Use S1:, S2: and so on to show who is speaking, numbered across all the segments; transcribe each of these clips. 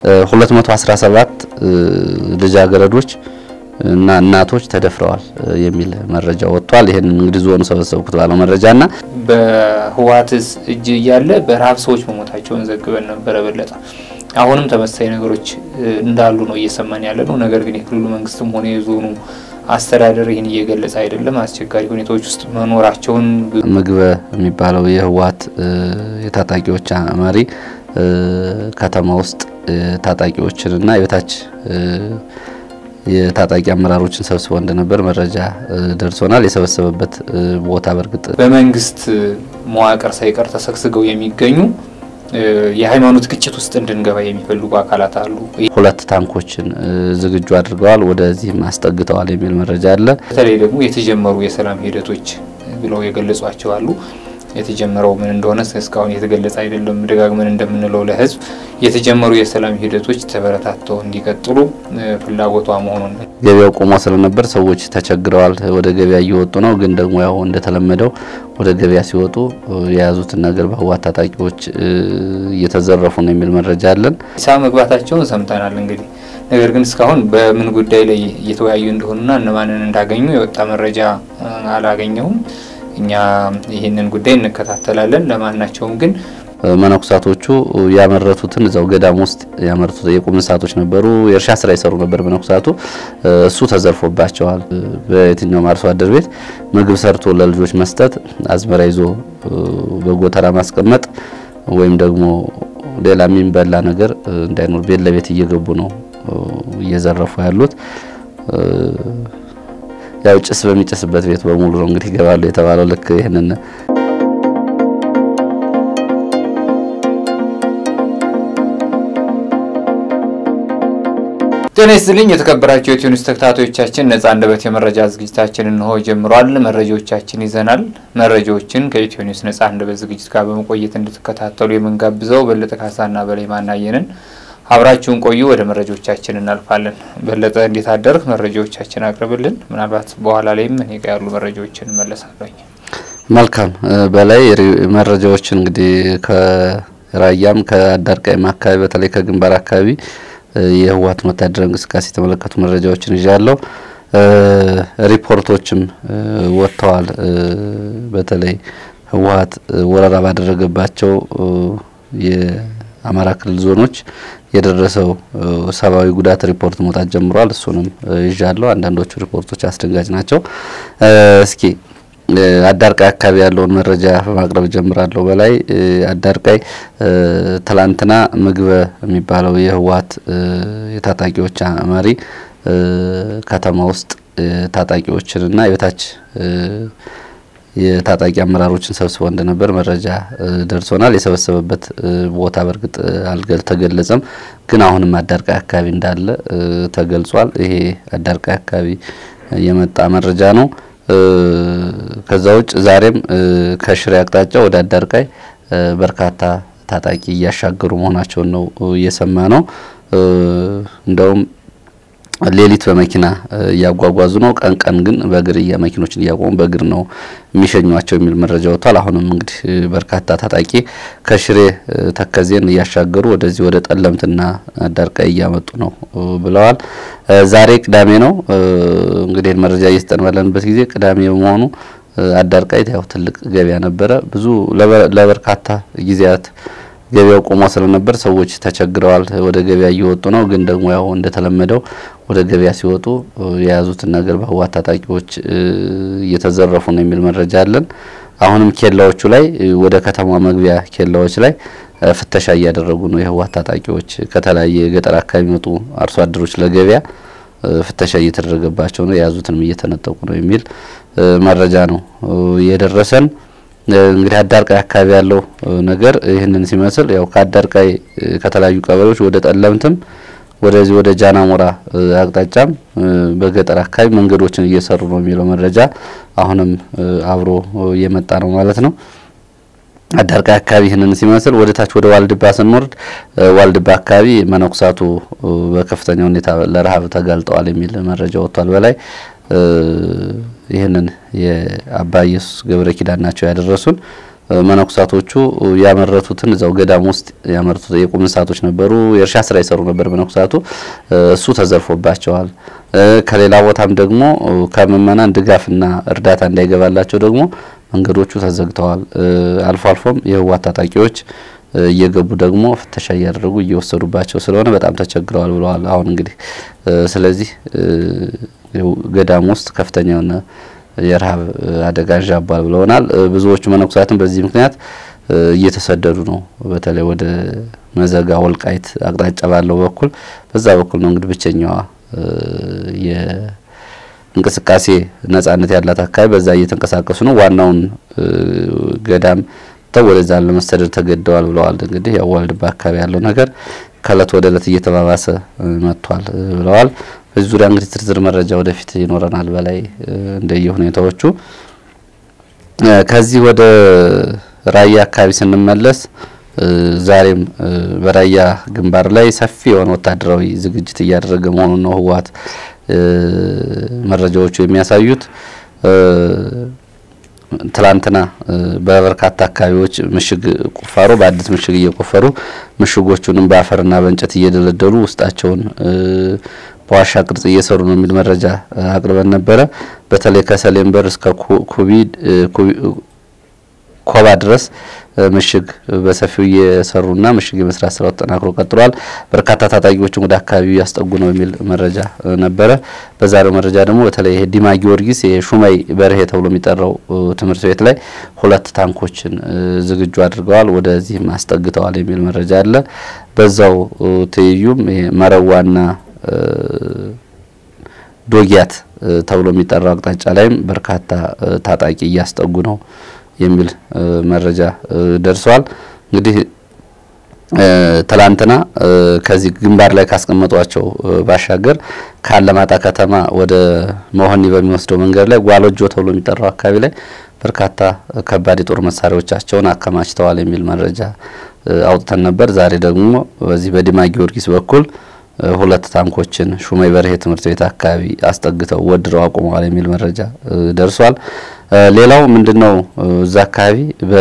S1: 217 ልጃገረዶች እና እናቶች ተደፍረዋል የሚል መረጃ ወጥቷል። ይህን እንግዲህ ዞኑ ሰበሰብኩት ባለው መረጃና
S2: በህወሓት እጅ እያለ በረሀብ ሰዎች መሞታቸውን ዘግበን ነበረ በለጠ። አሁንም ተመሳሳይ ነገሮች እንዳሉ ነው እየሰማን ያለ ነው። ነገር ግን የክልሉ መንግስትም ሆነ የዞኑ አስተዳደር ይህን እየገለጸ አይደለም። አስቸጋሪ ሁኔታዎች ውስጥ መኖራቸውን
S1: ምግበ የሚባለው የህወሓት የታጣቂዎች መሪ ከተማ ውስጥ ታጣቂዎችንና የበታች የታጣቂ አመራሮችን ሰብስበው እንደነበር መረጃ ደርሶናል። የሰበሰበበት ቦታ በእርግጥ
S2: በመንግስት መዋቅር ሳይቀር ተሰግስገው የሚገኙ የሃይማኖት ግጭት ውስጥ እንድንገባ የሚፈልጉ አካላት አሉ።
S1: ሁለት ታንኮችን ዝግጁ አድርገዋል፣ ወደዚህም አስጠግተዋል የሚል መረጃ አለ።
S2: በተለይ ደግሞ የተጀመሩ የሰላም ሂደቶች ብለው የገለጿቸው አሉ። የተጀመረው ምን እንደሆነ እስካሁን የተገለጸ አይደለም። ደጋግመን እንደምንለው ለህዝብ የተጀመሩ የሰላም ሂደቶች ተበረታተው እንዲቀጥሉ ፍላጎቷ መሆኑን
S1: ገበያው ቆሞ ስለነበር ሰዎች ተቸግረዋል። ወደ ገበያ እየወጡ ነው። ግን ደግሞ ያው እንደተለመደው ወደ ገበያ ሲወጡ የያዙትን ነገር በህወሓት ታጣቂዎች እየተዘረፉ ነው የሚል መረጃ አለን።
S2: ሳ መግባታቸውን ሰምተናል። እንግዲህ ነገር ግን እስካሁን በምን ጉዳይ ላይ እየተወያዩ እንደሆኑና እነማንን እንዳገኙ የወጣ መረጃ አላገኘሁም። እኛ ይህንን ጉዳይ እንከታተላለን። ለማናቸውም ግን
S1: መነኩሳቶቹ ያመረቱትን እዛው ገዳም ውስጥ ያመረቱት የቁም እንስሳቶች ነበሩ። የእርሻ ስራ ይሰሩ ነበር መነኩሳቱ። እሱ ተዘርፎባቸዋል። በየትኛውም አርሶ አደር ቤት ምግብ ሰርቶ ለልጆች መስጠት፣ አዝመራ ይዞ በጎተራ ማስቀመጥ ወይም ደግሞ ሌላ የሚበላ ነገር እንዳይኖር ቤት ለቤት እየገቡ ነው እየዘረፉ ያሉት። ያው ጭስ በሚጨስበት ቤት በሙሉ ነው እንግዲህ ይገባሉ የተባለው ልክ ይህንን
S2: ጤና ይስጥልኝ የተከበራቸው የኢትዮ ኒውስ ተከታታዮቻችን፣ ነጻ አንደበት የመረጃ ዝግጅታችን እንሆ ጀምሯል። መረጃዎቻችን ይዘናል። መረጃዎችን ከኢትዮ ኒውስ ነጻ አንደበት ዝግጅት ጋር በመቆየት እንድትከታተሉ የምንጋብዘው በለጠ ካሳና በላይ ማናየንን አብራችሁን ቆዩ። ወደ መረጃዎቻችን እናልፋለን። በለጠ እንዴት አደርግ? መረጃዎቻችን አቅርብልን። ምናልባት በኋላ ላይም እኔ ጋ ያሉ መረጃዎችን እመለሳለኝ።
S1: መልካም በላይ መረጃዎችን እንግዲህ ከራያም ከአዳርቃይም አካባቢ በተለይ ከግንባር አካባቢ የህወሓትን ወታደራዊ እንቅስቃሴ የተመለከቱ መረጃዎችን ይዣለሁ። ሪፖርቶችም ወጥተዋል። በተለይ ህወሓት ወረራ ባደረገባቸው የአማራ ክልል ዞኖች የደረሰው ሰብአዊ ጉዳት ሪፖርት መውጣት ጀምሯል። እሱንም ይዣለሁ። አንዳንዶቹ ሪፖርቶች አስደንጋጭ ናቸው። እስኪ አዳርቃይ አካባቢ ያለውን መረጃ በማቅረብ ጀምራለሁ። በላይ አዳርቃይ ትላንትና ምግበ የሚባለው የህወሓት የታጣቂዎች መሪ ከተማ ውስጥ ታጣቂዎችንና የበታች የታጣቂ አመራሮችን ሰብስበው እንደነበር መረጃ ደርሶናል። የሰበሰበበት ቦታ በእርግጥ አልተገለጸም፣ ግን አሁንም አዳርቃይ አካባቢ እንዳለ ተገልጿል። ይሄ አዳርቃይ አካባቢ የመጣ መረጃ ነው። ከዛ ውጭ ዛሬም ከሽሬ አቅጣጫ ወደ አዳርቃይ በርካታ ታጣቂ እያሻገሩ መሆናቸውን ነው እየሰማ ነው። እንደውም ሌሊት በመኪና እያጓጓዙ ነው። ቀን ቀን ግን በእግር መኪኖችን እያቆሙ በእግር ነው የሚሸኟቸው የሚል መረጃ ወጥቷል። አሁንም እንግዲህ በርካታ ታጣቂ ከሽሬ ተከዜን እያሻገሩ ወደዚህ ወደ ጠለምትና አዳርቃይ እያመጡ ነው ብለዋል። ዛሬ ቅዳሜ ነው እንግዲህ መረጃ እየሰጠን ባለንበት ጊዜ ቅዳሜ በመሆኑ አዳርቃይ ያው ትልቅ ገበያ ነበረ። ብዙ ለበርካታ ጊዜያት ገበያው ቆሞ ስለነበር ሰዎች ተቸግረዋል። ወደ ገበያ እየወጡ ነው። ግን ደግሞ ያው እንደተለመደው ወደ ገበያ ሲወጡ የያዙትን ነገር በህወሓት ታጣቂዎች እየተዘረፉ ነው የሚል መረጃ አለን። አሁንም ኬላዎቹ ላይ ወደ ከተማ መግቢያ ኬላዎች ላይ ፍተሻ እያደረጉ ነው የህወሓት ታጣቂዎች። ከተለያየ የገጠር አካባቢ የሚመጡ አርሶ አደሮች ለገበያ ፍተሻ እየተደረገባቸው ነው፣ የያዙትንም እየተነጠቁ ነው የሚል መረጃ ነው የደረሰን። እንግዲህ አዳርቃይ አካባቢ ያለው ነገር ይህንን ሲመስል ያው ከአዳርቃይ ከተለያዩ ቀበሌዎች ወደ ጠለምትም ወደዚህ ወደ ጃናሞራ አቅጣጫም በገጠር አካባቢ መንገዶችን እየሰሩ ነው የሚለው መረጃ አሁንም አብሮ እየመጣ ነው ማለት ነው። አዳርቃይ አካባቢ ይህንን ሲመስል ወደ ታች ወደ ዋልድባ ስንወርድ ዋልድባ አካባቢ መነኩሳቱ በከፍተኛ ሁኔታ ለረሀብ ተጋልጠዋል የሚል መረጃ ወጥቷል። በላይ ይህንን የአባ ኢየሱስ ገብረ ኪዳን ናቸው ያደረሱን። መነኩሳቶቹ ያመረቱትን እዛው ገዳም ውስጥ ያመረቱት የቁም እንስሳቶች ነበሩ። የእርሻ ስራ ይሰሩ ነበር መነኩሳቱ። እሱ ተዘርፎባቸዋል። ከሌላ ቦታም ደግሞ ከምእመናን ድጋፍና እርዳታ እንዳይገባላቸው ደግሞ መንገዶቹ ተዘግተዋል። አልፎ አልፎም የህወሓት ታጣቂዎች እየገቡ ደግሞ ፍተሻ እያደረጉ እየወሰዱባቸው ስለሆነ በጣም ተቸግረዋል ብለዋል። አሁን እንግዲህ ስለዚህ ገዳም ውስጥ ከፍተኛ የሆነ የረሃብ አደጋ አንዣቧል ብለውናል። ብዙዎቹ መነኩሳትም በዚህ ምክንያት እየተሰደዱ ነው። በተለይ ወደ መዘጋ ወልቃይት አቅጣጫ ባለው በኩል በዛ በኩል ነው እንግዲህ ብቸኛዋ የእንቅስቃሴ ነጻነት ያላት አካባቢ በዛ እየተንቀሳቀሱ ነው። ዋናውን ገዳም ተው ወደዛ ለመሰደድ ተገደዋል ብለዋል። እንግዲህ ያው ዋልድባ አካባቢ ያለው ነገር ከእለት ወደ እለት እየተባባሰ መጥቷል ብለዋል። በዚህ ዙሪያ እንግዲህ ዝርዝር መረጃ ወደፊት ይኖረናል በላይ እንደየ ሁኔታዎቹ። ከዚህ ወደ ራያ አካባቢ ስንመለስ ዛሬም በራያ ግንባር ላይ ሰፊ የሆነ ወታደራዊ ዝግጅት እያደረገ መሆኑን ነው ህወሓት መረጃዎቹ የሚያሳዩት። ትላንትና በበርካታ አካባቢዎች ምሽግ ቁፋሮ በአዲስ ምሽግ እየቆፈሩ ምሽጎቹንም በአፈርና በእንጨት እየደለደሉ ውስጣቸውን በዋሻ ቅርጽ እየሰሩ ነው የሚል መረጃ አቅርበን ነበረ። በተለይ ከሰሌን በር እስከ ኩቢ ኮባ ድረስ ምሽግ በሰፊው እየሰሩና ምሽግ የመስራት ስራው ተጠናክሮ ቀጥሏል። በርካታ ታጣቂዎችን ወደ አካባቢው እያስጠጉ ነው የሚል መረጃ ነበረ። በዛሬው መረጃ ደግሞ በተለይ ይሄ ዲማ ጊዮርጊስ የሹማይ በርሄ ተብሎ የሚጠራው ትምህርት ቤት ላይ ሁለት ታንኮችን ዝግጁ አድርገዋል፣ ወደዚህም አስጠግተዋል የሚል መረጃ አለ። በዛው ትይዩም መረዋና ዶጊያት ተብሎ የሚጠራው አቅጣጫ ላይም በርካታ ታጣቂ እያስጠጉ ነው የሚል መረጃ ደርሷል። እንግዲህ ትላንትና ከዚህ ግንባር ላይ ካስቀመጧቸው ባሻገር ከአለማጣ ከተማ ወደ መሆኒ በሚወስደው መንገድ ላይ ጓሎጆ ተብሎ የሚጠራው አካባቢ ላይ በርካታ ከባድ የጦር መሳሪያዎቻቸውን አከማችተዋል የሚል መረጃ አውጥተን ነበር። ዛሬ ደግሞ በዚህ በዲማ ጊዮርጊስ በኩል ሁለት ታንኮችን ሹማይ በርሄ ትምህርት ቤት አካባቢ አስጠግተው ወድረው አቁመዋል የሚል መረጃ ደርሷል። ሌላው ምንድነው እዛ አካባቢ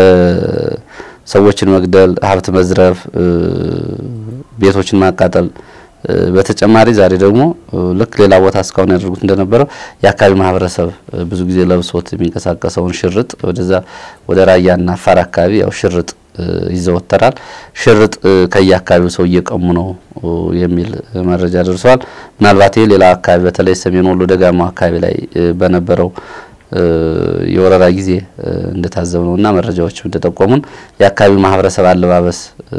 S1: በሰዎችን መግደል፣ ሀብት መዝረፍ፣ ቤቶችን ማቃጠል በተጨማሪ ዛሬ ደግሞ ልክ ሌላ ቦታ እስካሁን ያደርጉት እንደነበረው የአካባቢ ማህበረሰብ ብዙ ጊዜ ለብሶት የሚንቀሳቀሰውን ሽርጥ ወደዛ ወደ ራያና አፋር አካባቢ ያው ሽርጥ ይዘወተራል። ሽርጥ ከየአካባቢው ሰው እየቀሙ ነው የሚል መረጃ ደርሰዋል። ምናልባት ይህ ሌላ አካባቢ በተለይ ሰሜን ወሎ ደጋማው አካባቢ ላይ በነበረው የወረራ ጊዜ እንደታዘብ ነው እና መረጃዎች እንደጠቆሙን የአካባቢው ማህበረሰብ አለባበስ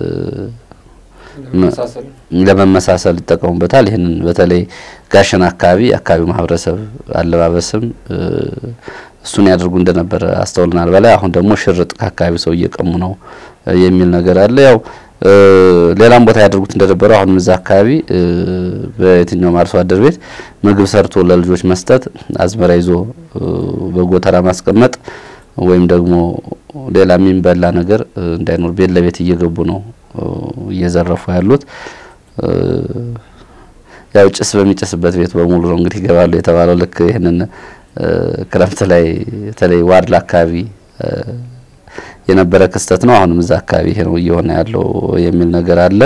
S1: ለመመሳሰል ይጠቀሙበታል። ይህንን በተለይ ጋሸና አካባቢ የአካባቢው ማህበረሰብ አለባበስም እሱን ያደርጉ እንደነበረ አስተውልናል። በላይ አሁን ደግሞ ሽርጥ ከአካባቢው ሰው እየቀሙ ነው የሚል ነገር አለ። ያው ሌላም ቦታ ያደርጉት እንደነበረው አሁንም እዛ አካባቢ በየትኛውም አርሶ አደር ቤት ምግብ ሰርቶ ለልጆች መስጠት፣ አዝመራ ይዞ በጎተራ ማስቀመጥ ወይም ደግሞ ሌላ የሚበላ ነገር እንዳይኖር ቤት ለቤት እየገቡ ነው እየዘረፉ ያሉት። ያው ጭስ በሚጨስበት ቤት በሙሉ ነው እንግዲህ ይገባሉ የተባለው ልክ ይህንን ክረምት ላይ በተለይ ዋድላ አካባቢ የነበረ ክስተት ነው። አሁንም እዛ አካባቢ ይሄ ነው እየሆነ ያለው የሚል ነገር አለ።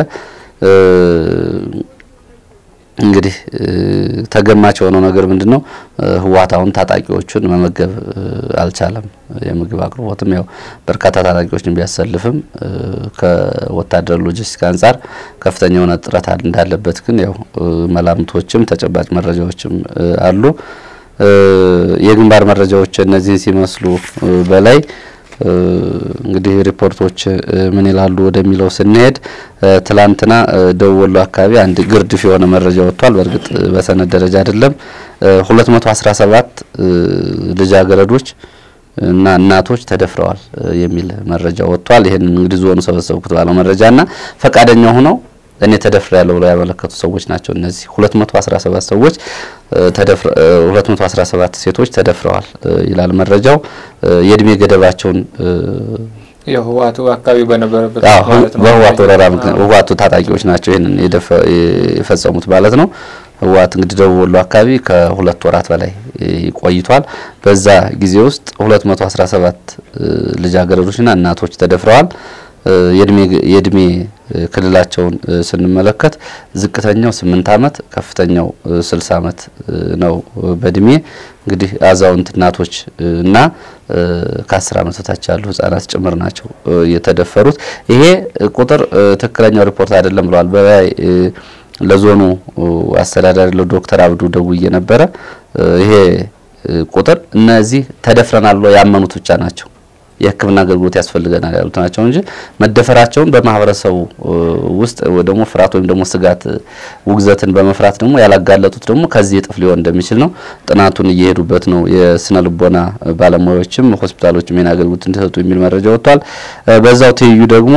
S1: እንግዲህ ተገማች የሆነው ነገር ምንድን ነው? ህወሓት አሁን ታጣቂዎቹን መመገብ አልቻለም። የምግብ አቅርቦትም ያው በርካታ ታጣቂዎችን ቢያሰልፍም ከወታደር ሎጂስቲክ አንጻር ከፍተኛ የሆነ ጥረት እንዳለበት ግን ያው መላምቶችም ተጨባጭ መረጃዎችም አሉ። የግንባር መረጃዎች እነዚህን ሲመስሉ በላይ እንግዲህ ሪፖርቶች ምን ይላሉ ወደሚለው ስንሄድ ትላንትና ደቡብ ወሎ አካባቢ አንድ ግርድፍ የሆነ መረጃ ወጥቷል። በእርግጥ በሰነድ ደረጃ አይደለም። ሁለት መቶ አስራ ሰባት ልጃገረዶች እና እናቶች ተደፍረዋል የሚል መረጃ ወጥቷል። ይህን እንግዲህ ዞኑ ሰበሰብኩት ባለው መረጃና ፈቃደኛ ሆነው እኔ ተደፍረ ያለው ብለው ያመለከቱ ሰዎች ናቸው። እነዚህ 217 ሰዎች ተደፍረ 217 ሴቶች ተደፍረዋል ይላል መረጃው። የእድሜ ገደባቸውን
S2: የህወሓቱ አካባቢ በነበረበት
S1: በህወሓት ወረራ ህወሓቱ ታጣቂዎች ናቸው ይህንን የፈጸሙት ማለት ነው። ህወሓት እንግዲህ ደቡብ ወሎ አካባቢ ከሁለት ወራት በላይ ቆይቷል። በዛ ጊዜ ውስጥ 217 ልጃገረዶችና እናቶች ተደፍረዋል። የእድሜ ክልላቸውን ስንመለከት ዝቅተኛው ስምንት ዓመት ከፍተኛው ስልሳ ዓመት ነው በእድሜ እንግዲህ አዛውንት እናቶች እና ከአስር ዓመት በታች ያሉ ህጻናት ጭምር ናቸው የተደፈሩት። ይሄ ቁጥር ትክክለኛው ሪፖርት አይደለም ብለዋል። በላይ ለዞኑ አስተዳዳሪ ለዶክተር አብዱ ደውዬ ነበረ። ይሄ ቁጥር እነዚህ ተደፍረናል ብለው ያመኑት ብቻ ናቸው የሕክምና አገልግሎት ያስፈልገናል ያሉት ናቸው እንጂ መደፈራቸውን በማህበረሰቡ ውስጥ ደግሞ ፍርሃት ወይም ደግሞ ስጋት ውግዘትን በመፍራት ደግሞ ያላጋለጡት ደግሞ ከዚህ እጥፍ ሊሆን እንደሚችል ነው። ጥናቱን እየሄዱበት ነው። የስነ ልቦና ባለሙያዎችም ሆስፒታሎችም ይህን አገልግሎት እንዲሰጡ የሚል መረጃ ወጥቷል። በዛው ትይዩ ደግሞ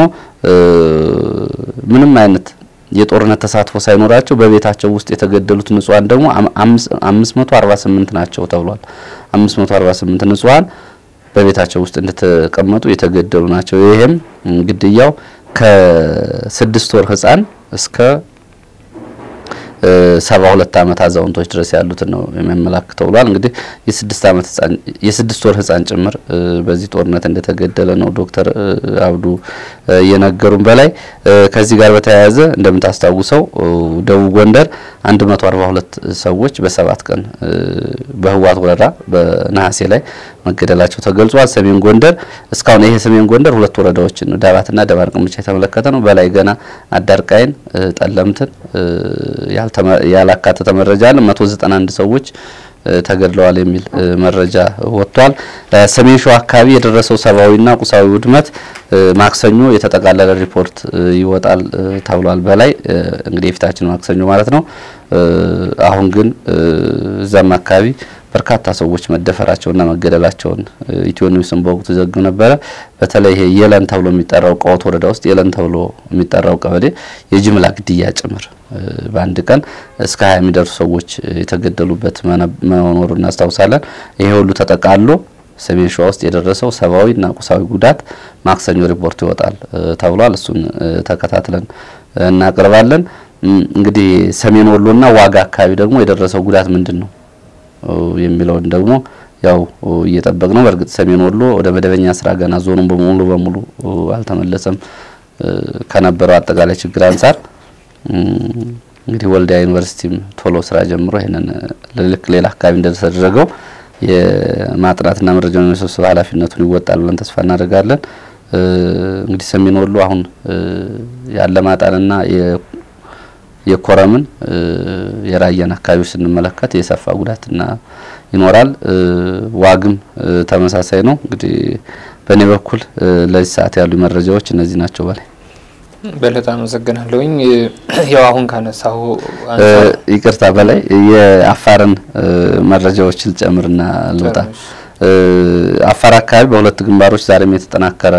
S1: ምንም አይነት የጦርነት ተሳትፎ ሳይኖራቸው በቤታቸው ውስጥ የተገደሉት ንጹሃን ደግሞ አምስት መቶ አርባ ስምንት ናቸው ተብሏል። አምስት መቶ አርባ ስምንት ንጹሃን በቤታቸው ውስጥ እንደተቀመጡ የተገደሉ ናቸው። ይሄም ግድያው ከስድስት ወር ህጻን እስከ ሰባ ሁለት ዓመት አዛውንቶች ድረስ ያሉትን ነው የሚያመላክተው ብሏል። እንግዲህ የስድስት ዓመት ህጻን የስድስት ወር ህጻን ጭምር በዚህ ጦርነት እንደተገደለ ነው ዶክተር አብዱ የነገሩን። በላይ ከዚህ ጋር በተያያዘ እንደምታስታውሰው ደቡብ ጎንደር 142 ሰዎች በሰባት ቀን በህወሓት ወረራ በነሐሴ ላይ መገደላቸው ተገልጿል። ሰሜን ጎንደር እስካሁን ይሄ ሰሜን ጎንደር ሁለት ወረዳዎችን ነው ዳባትና ደባርቅን ብቻ የተመለከተ ነው። በላይ ገና አዳርቃይን፣ ጠለምትን ያላካተተ መረጃ አለ። 191 ሰዎች ተገድለዋል የሚል መረጃ ወጥቷል። ሰሜን ሸዋ አካባቢ የደረሰው ሰብአዊና ቁሳዊ ውድመት ማክሰኞ የተጠቃለለ ሪፖርት ይወጣል ተብሏል። በላይ እንግዲህ የፊታችን ማክሰኞ ማለት ነው። አሁን ግን እዛም አካባቢ በርካታ ሰዎች መደፈራቸውና መገደላቸውን ኢትዮ ኒውስን በወቅቱ ዘግብ ነበረ። በተለይ ይሄ የለን ተብሎ የሚጠራው ቀወት ወረዳ ውስጥ የለን ተብሎ የሚጠራው ቀበሌ የጅምላ ግድያ ጭምር በአንድ ቀን እስከ ሀያ የሚደርሱ ሰዎች የተገደሉበት መኖሩ እናስታውሳለን። ይሄ ሁሉ ተጠቃሎ ሰሜን ሸዋ ውስጥ የደረሰው ሰብአዊና ቁሳዊ ጉዳት ማክሰኞ ሪፖርት ይወጣል ተብሏል። እሱን ተከታትለን እናቀርባለን። እንግዲህ ሰሜን ወሎና ዋጋ አካባቢ ደግሞ የደረሰው ጉዳት ምንድን ነው የሚለውን ደግሞ ያው እየጠበቅ ነው። በእርግጥ ሰሜን ወሎ ወደ መደበኛ ስራ ገና ዞኑን በሙሉ በሙሉ አልተመለሰም ከነበረው አጠቃላይ ችግር አንጻር እንግዲህ ወልዲያ ዩኒቨርሲቲም ቶሎ ስራ ጀምሮ ይህንን ልክ ሌላ አካባቢ እንደተደረገው የማጥናትና መረጃ የመሰብሰብ ኃላፊነቱን ይወጣል ብለን ተስፋ እናደርጋለን። እንግዲህ ሰሜን ወሎ አሁን ያለማጣንና የኮረምን የራያን አካባቢዎች ስንመለከት የሰፋ ጉዳትና ይኖራል። ዋግም ተመሳሳይ ነው። እንግዲህ በእኔ በኩል ለዚህ ሰዓት ያሉ መረጃዎች እነዚህ ናቸው። በላይ
S2: በለጠ አመሰግናለሁኝ። ያው አሁን ካነሳው
S1: ይቅርታ በላይ የአፋርን መረጃዎች ልጨምርና ልውጣ። አፋር አካባቢ በሁለት ግንባሮች ዛሬም የተጠናከረ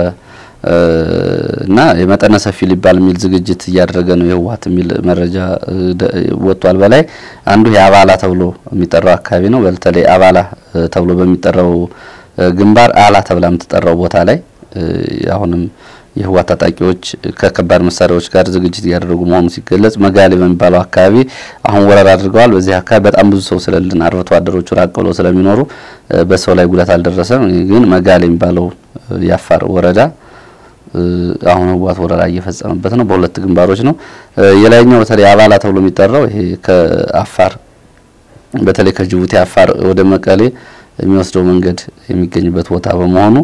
S1: እና የመጠነ ሰፊ ሊባል የሚል ዝግጅት እያደረገ ነው የህወሓት የሚል መረጃ ወጥቷል። በላይ አንዱ የአባላ ተብሎ የሚጠራው አካባቢ ነው። በተለይ አባላ ተብሎ በሚጠራው ግንባር አላ ተብላ የምትጠራው ቦታ ላይ አሁንም የህወሓት ታጣቂዎች ከከባድ መሳሪያዎች ጋር ዝግጅት እያደረጉ መሆኑ ሲገለጽ፣ መጋሌ በሚባለው አካባቢ አሁን ወረራ አድርገዋል። በዚህ አካባቢ በጣም ብዙ ሰው ስለልን አርብቶ አደሮቹ ራቅ ብለው ስለሚኖሩ በሰው ላይ ጉዳት አልደረሰም። ግን መጋሌ የሚባለው የአፋር ወረዳ አሁን ህወሓት ወረራ እየፈጸመበት ነው። በሁለት ግንባሮች ነው። የላይኛው በተለይ አባላ ተብሎ የሚጠራው ይሄ ከአፋር በተለይ ከጅቡቲ አፋር ወደ መቀሌ የሚወስደው መንገድ የሚገኝበት ቦታ በመሆኑ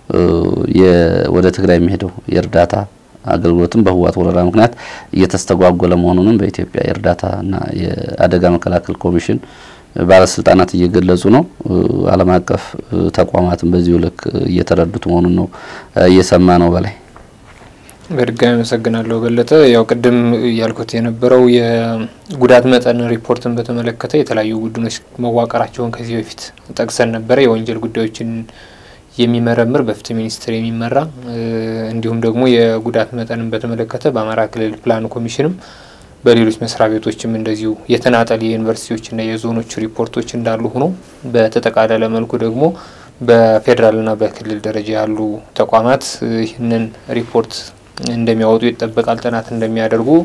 S1: ወደ ትግራይ የሚሄደው የእርዳታ አገልግሎትም በህወሓት ወረራ ምክንያት እየተስተጓጎለ መሆኑንም በኢትዮጵያ የእርዳታና የአደጋ መከላከል ኮሚሽን ባለስልጣናት እየገለጹ ነው። ዓለም አቀፍ ተቋማትም በዚሁ ልክ እየተረዱት መሆኑን ነው እየሰማ ነው። በላይ
S2: በድጋሚ አመሰግናለሁ በለጠ። ያው ቅድም ያልኩት የነበረው የጉዳት መጠን ሪፖርትን በተመለከተ የተለያዩ ቡድኖች መዋቀራቸውን ከዚህ በፊት ጠቅሰን ነበረ። የወንጀል ጉዳዮችን የሚመረምር በፍትህ ሚኒስቴር የሚመራ እንዲሁም ደግሞ የጉዳት መጠንን በተመለከተ በአማራ ክልል ፕላን ኮሚሽንም በሌሎች መስሪያ ቤቶችም እንደዚሁ የተናጠል የዩኒቨርሲቲዎችና የዞኖች ሪፖርቶች እንዳሉ ሆኖ በተጠቃለለ መልኩ ደግሞ በፌዴራልና በክልል ደረጃ ያሉ ተቋማት ይህንን ሪፖርት እንደሚያወጡ ይጠበቃል። ጥናት እንደሚያደርጉ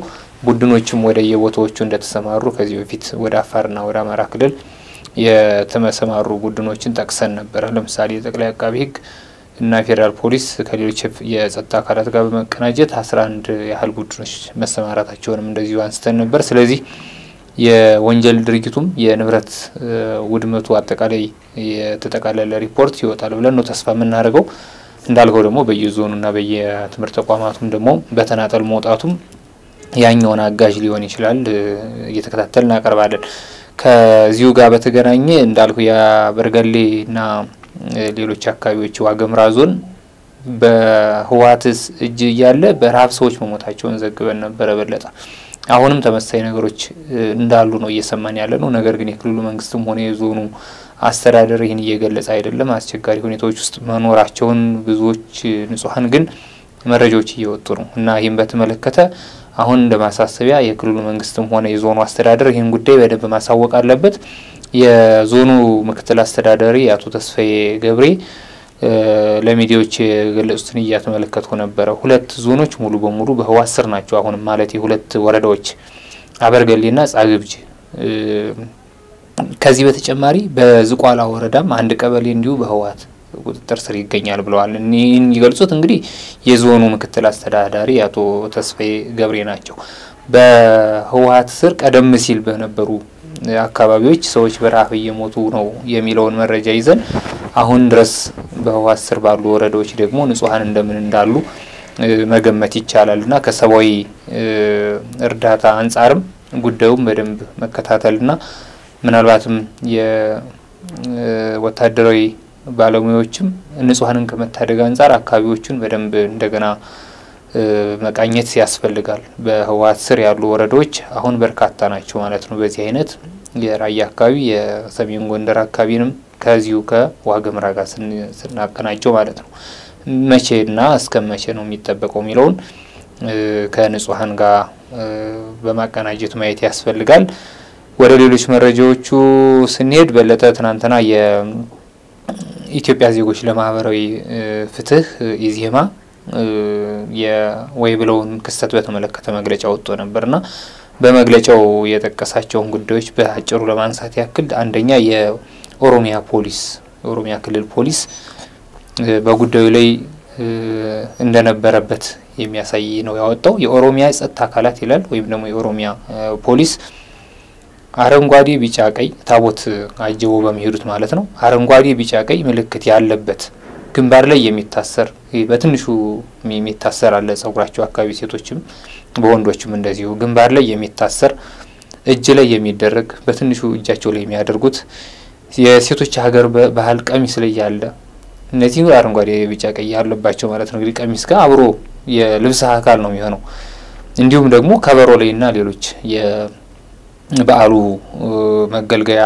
S2: ቡድኖችም ወደ የቦታዎቹ እንደተሰማሩ ከዚህ በፊት ወደ አፋርና ወደ አማራ ክልል የተመሰማሩ ቡድኖችን ጠቅሰን ነበረ። ለምሳሌ የጠቅላይ አቃቢ ሕግ እና ፌዴራል ፖሊስ ከሌሎች የጸጥታ አካላት ጋር በመቀናጀት አስራ አንድ ያህል ቡድኖች መሰማራታቸውንም እንደዚሁ አንስተን ነበር። ስለዚህ የወንጀል ድርጊቱም የንብረት ውድመቱ አጠቃላይ የተጠቃለለ ሪፖርት ይወጣል ብለን ነው ተስፋ የምናደርገው። እንዳልከው ደግሞ በየዞኑና በየትምህርት ተቋማቱም ደግሞ በተናጠል መውጣቱም ያኛውን አጋዥ ሊሆን ይችላል። እየተከታተል እናቀርባለን። ከዚሁ ጋር በተገናኘ እንዳልኩ የበርገሌና ሌሎች አካባቢዎች ዋገምራ ዞን በህወሓት እጅ እያለ በረሀብ ሰዎች መሞታቸውን ዘግበን ነበረ በለጠ። አሁንም ተመሳሳይ ነገሮች እንዳሉ ነው እየሰማን ያለ ነው። ነገር ግን የክልሉ መንግስትም ሆነ የዞኑ አስተዳደር ይህን እየገለጸ አይደለም። አስቸጋሪ ሁኔታዎች ውስጥ መኖራቸውን ብዙዎች ንጹሐን ግን መረጃዎች እየወጡ ነው እና ይህም በተመለከተ አሁን እንደ ማሳሰቢያ የክልሉ መንግስትም ሆነ የዞኑ አስተዳደር ይህን ጉዳይ በደንብ ማሳወቅ አለበት። የዞኑ ምክትል አስተዳዳሪ አቶ ተስፋዬ ገብሬ ለሚዲያዎች የገለጹትን እያተመለከትኩ ነበረ። ሁለት ዞኖች ሙሉ በሙሉ በህወሓት ስር ናቸው። አሁንም ማለት የሁለት ወረዳዎች አበርገሌና ጻግብጅ። ከዚህ በተጨማሪ በዝቋላ ወረዳም አንድ ቀበሌ እንዲሁ በህወሓት ቁጥጥር ስር ይገኛል ብለዋል። ይህን የሚገልጹት እንግዲህ የዞኑ ምክትል አስተዳዳሪ አቶ ተስፋዬ ገብሬ ናቸው። በህወሓት ስር ቀደም ሲል በነበሩ አካባቢዎች ሰዎች በረሀብ እየሞቱ ነው የሚለውን መረጃ ይዘን አሁን ድረስ በህወሓት ስር ባሉ ወረዳዎች ደግሞ ንጹሐን እንደምን እንዳሉ መገመት ይቻላል እና ከሰብአዊ እርዳታ አንጻርም ጉዳዩም በደንብ መከታተልና ምናልባትም የወታደራዊ ባለሙያዎችም ንጹሐንን ከመታደግ አንጻር አካባቢዎቹን በደንብ እንደገና መቃኘት ያስፈልጋል። በህወሓት ስር ያሉ ወረዳዎች አሁን በርካታ ናቸው ማለት ነው። በዚህ አይነት የራያ አካባቢ የሰሜን ጎንደር አካባቢንም ከዚሁ ከዋግምራ ጋር ስናቀናጀው ማለት ነው። መቼና እስከ መቼ ነው የሚጠበቀው የሚለውን ከንጹሐን ጋር በማቀናጀት ማየት ያስፈልጋል። ወደ ሌሎች መረጃዎቹ ስንሄድ በለጠ ትናንትና የኢትዮጵያ ዜጎች ለማህበራዊ ፍትህ ኢዜማ የወይ ብለውን ክስተት በተመለከተ መግለጫ ወጥቶ ነበርና በመግለጫው የጠቀሳቸውን ጉዳዮች በአጭሩ ለማንሳት ያክል አንደኛ የኦሮሚያ ፖሊስ የኦሮሚያ ክልል ፖሊስ በጉዳዩ ላይ እንደነበረበት የሚያሳይ ነው ያወጣው። የኦሮሚያ የጸጥታ አካላት ይላል ወይም ደግሞ የኦሮሚያ ፖሊስ አረንጓዴ፣ ቢጫ፣ ቀይ ታቦት አጅቦ በሚሄዱት ማለት ነው። አረንጓዴ፣ ቢጫ፣ ቀይ ምልክት ያለበት ግንባር ላይ የሚታሰር በትንሹ የሚታሰር አለ። ጸጉራቸው አካባቢ ሴቶችም በወንዶችም እንደዚሁ ግንባር ላይ የሚታሰር እጅ ላይ የሚደረግ በትንሹ እጃቸው ላይ የሚያደርጉት የሴቶች ሀገር ባህል ቀሚስ ላይ ያለ እነዚህ አረንጓዴ፣ ቢጫ፣ ቀይ ያለባቸው ማለት ነው። እንግዲህ ቀሚስ ጋር አብሮ የልብስ አካል ነው የሚሆነው። እንዲሁም ደግሞ ከበሮ ላይ እና ሌሎች የበዓሉ መገልገያ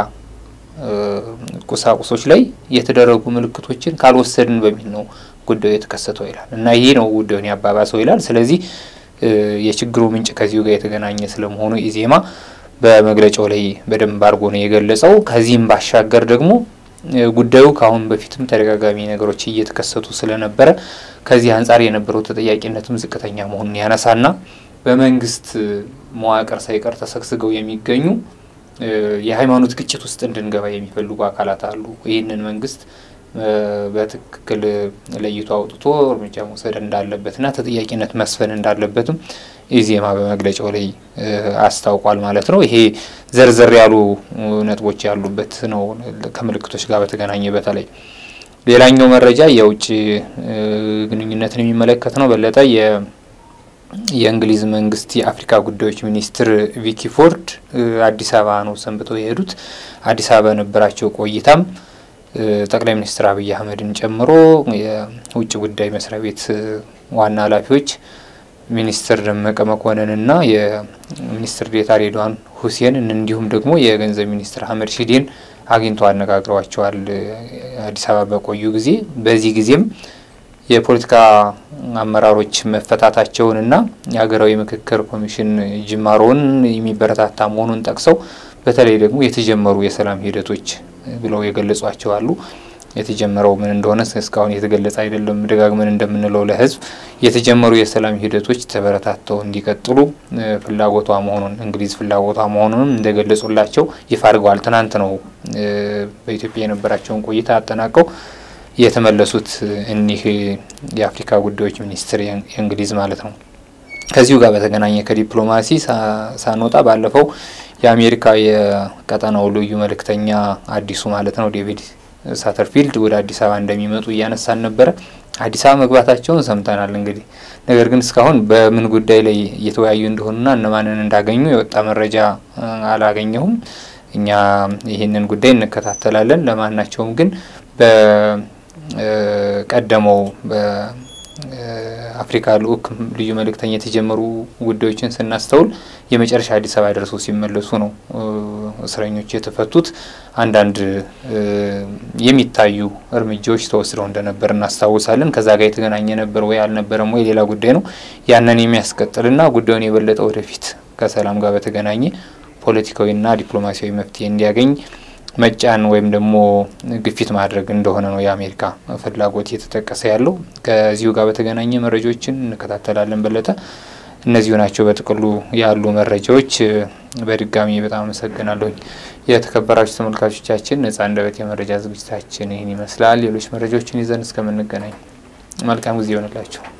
S2: ቁሳቁሶች ላይ የተደረጉ ምልክቶችን ካልወሰድን በሚል ነው ጉዳዩ የተከሰተው ይላል እና ይሄ ነው ጉዳዩን ያባባሰው ይላል። ስለዚህ የችግሩ ምንጭ ከዚሁ ጋር የተገናኘ ስለመሆኑ ኢዜማ በመግለጫው ላይ በደንብ አድርጎ ነው የገለጸው። ከዚህም ባሻገር ደግሞ ጉዳዩ ከአሁን በፊትም ተደጋጋሚ ነገሮች እየተከሰቱ ስለነበረ ከዚህ አንጻር የነበረው ተጠያቂነትም ዝቅተኛ መሆኑን ያነሳና በመንግስት መዋቅር ሳይቀር ተሰግስገው የሚገኙ የሃይማኖት ግጭት ውስጥ እንድንገባ የሚፈልጉ አካላት አሉ። ይህንን መንግስት በትክክል ለይቶ አውጥቶ እርምጃ መውሰድ እንዳለበትና ተጠያቂነት መስፈን እንዳለበትም ኢዜማ በመግለጫው ላይ አስታውቋል ማለት ነው። ይሄ ዘርዘር ያሉ ነጥቦች ያሉበት ነው ከምልክቶች ጋር በተገናኘ በተለይ ሌላኛው መረጃ የውጭ ግንኙነትን የሚመለከት ነው። በለጠ የእንግሊዝ መንግስት የአፍሪካ ጉዳዮች ሚኒስትር ቪኪ ፎርድ አዲስ አበባ ነው ሰንብተው የሄዱት። አዲስ አበባ በነበራቸው ቆይታም ጠቅላይ ሚኒስትር አብይ አህመድን ጨምሮ የውጭ ጉዳይ መስሪያ ቤት ዋና ኃላፊዎች ሚኒስትር ደመቀ መኮንንና የሚኒስትር ዴኤታ ሬድዋን ሁሴን እንዲሁም ደግሞ የገንዘብ ሚኒስትር አህመድ ሺዴን አግኝተው አነጋግረዋቸዋል አዲስ አበባ በቆዩ ጊዜ። በዚህ ጊዜም የፖለቲካ አመራሮች መፈታታቸውንና የሀገራዊ ምክክር ኮሚሽን ጅማሮውን የሚበረታታ መሆኑን ጠቅሰው በተለይ ደግሞ የተጀመሩ የሰላም ሂደቶች ብለው የገለጿቸው አሉ። የተጀመረው ምን እንደሆነ እስካሁን የተገለጸ አይደለም። ደጋግመን እንደምንለው ለህዝብ የተጀመሩ የሰላም ሂደቶች ተበረታተው እንዲቀጥሉ ፍላጎቷ መሆኑን እንግሊዝ ፍላጎቷ መሆኑንም እንደገለጹላቸው ይፋ አድርገዋል። ትናንት ነው በኢትዮጵያ የነበራቸውን ቆይታ አጠናቀው የተመለሱት እኒህ የአፍሪካ ጉዳዮች ሚኒስትር የእንግሊዝ ማለት ነው። ከዚሁ ጋር በተገናኘ ከዲፕሎማሲ ሳንወጣ ባለፈው የአሜሪካ የቀጠናው ልዩ መልእክተኛ አዲሱ ማለት ነው ዴቪድ ሳተርፊልድ ወደ አዲስ አበባ እንደሚመጡ እያነሳን ነበረ። አዲስ አበባ መግባታቸውን ሰምተናል። እንግዲህ ነገር ግን እስካሁን በምን ጉዳይ ላይ እየተወያዩ እንደሆኑና እነማንን እንዳገኙ የወጣ መረጃ አላገኘሁም። እኛ ይህንን ጉዳይ እንከታተላለን። ለማናቸውም ግን በቀደመው አፍሪካ ልኡክ ልዩ መልእክተኛ የተጀመሩ ጉዳዮችን ስናስተውል የመጨረሻ አዲስ አበባ ደርሰው ሲመለሱ ነው እስረኞች የተፈቱት። አንዳንድ የሚታዩ እርምጃዎች ተወስደው እንደነበር እናስታውሳለን። ከዛ ጋር የተገናኘ ነበር ወይ አልነበረም ወይ ሌላ ጉዳይ ነው። ያንን የሚያስቀጥልና ጉዳዩን የበለጠ ወደፊት ከሰላም ጋር በተገናኘ ፖለቲካዊና ዲፕሎማሲያዊ መፍትሄ እንዲያገኝ መጫን ወይም ደግሞ ግፊት ማድረግ እንደሆነ ነው የአሜሪካ ፍላጎት እየተጠቀሰ ያለው። ከዚሁ ጋር በተገናኘ መረጃዎችን እንከታተላለን። በለጠ እነዚሁ ናቸው በጥቅሉ ያሉ መረጃዎች። በድጋሚ በጣም አመሰግናለሁኝ። የተከበራችሁ ተመልካቾቻችን ነጻ አንደበት የመረጃ ዝግጅታችን ይህን ይመስላል። ሌሎች መረጃዎችን ይዘን እስከምንገናኝ መልካም ጊዜ ይሆንላችሁ።